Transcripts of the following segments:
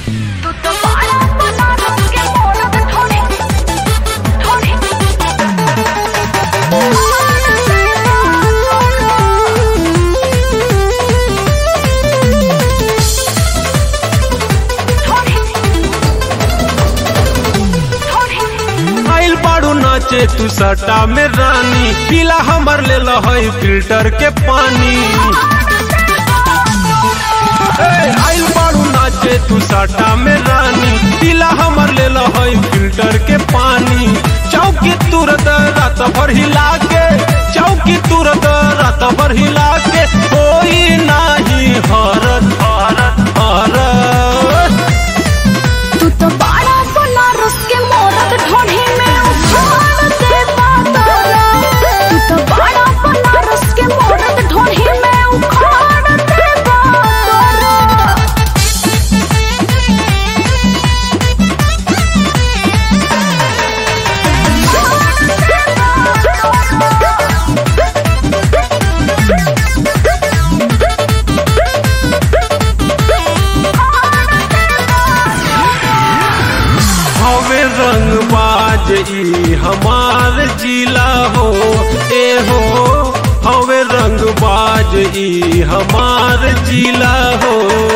तू तो बाड़ा बना के मोरत ठोड़ी ठोड़ी आइल बाड़ू नाचे तू सटा में रानी पीला हमर ले लहई फिल्टर के पानी ए, आइल बाड़ू नाचे तू सटा में रानी पीला हमर ले लहई फिल्टर के पानी चौकी तुरत रात भर हिला के चौकी तुरत रात भर हिला के कोई नाही हरत हरत हरत तू तो बाड़ा बनारस के मोरत ढोढ़ी में उछाल दे बादल तू तो बाड़ा बनारस के मोरत ढोढ़ी में उखाड़ दे बादल हवे रंग बाज ई हमार जिला हो ए हो हवे रंग बाज ई हमार जिला हो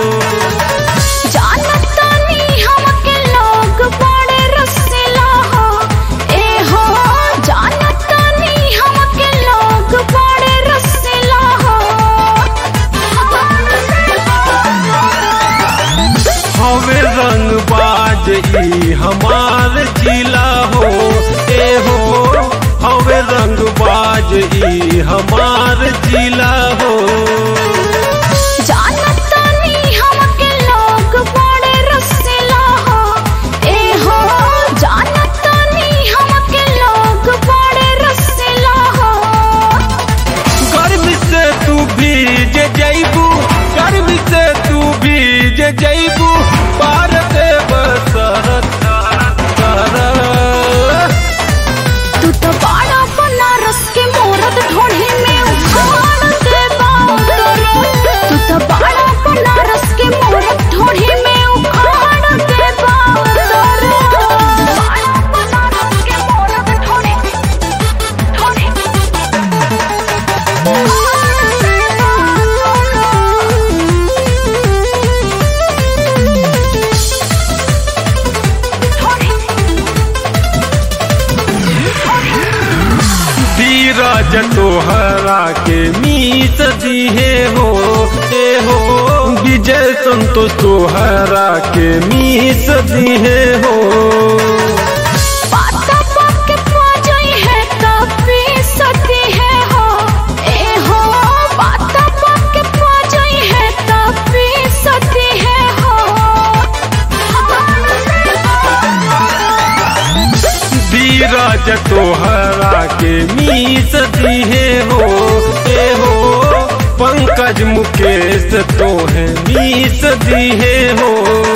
जानतानी हमके लोग बड़े रसीला हो ए हो जानतानी हमके लोग बड़े रसीला हो हवे रंग बाज ई हमार जिला हो ए हो हवे रंग बाज ई हमार जिला हो जानतानी हमके लोग बड़े रसीला हो ए हो जानतानी हमके लोग बड़े रसीला हो गर्मी से तू भीज जैबू गर्मी से तू भीज जैबू पार देव सरत सरत तू तो बाड़ा बनारस के मोरत ढोढ़ी में उखाड़ दे बादल तू तो बाड़ा बनारस के मोरत ढोढ़ी में उखाड़ दे बादल बाड़ा बनारस के मोरत ढोढ़ी ढोढ़ी धीरज तोहरा के मीत दिहे हो ए हो विजय संतोष तोहरा के मीत दिहे हो पाता पाके पाजई है कपी सती है हो ए हो पाता पाके पाजई है कपी सती है हो धीरज तोहरा के मीत दिहे हो ए हो पंकज मुकेश तोहे मीत दिहे हो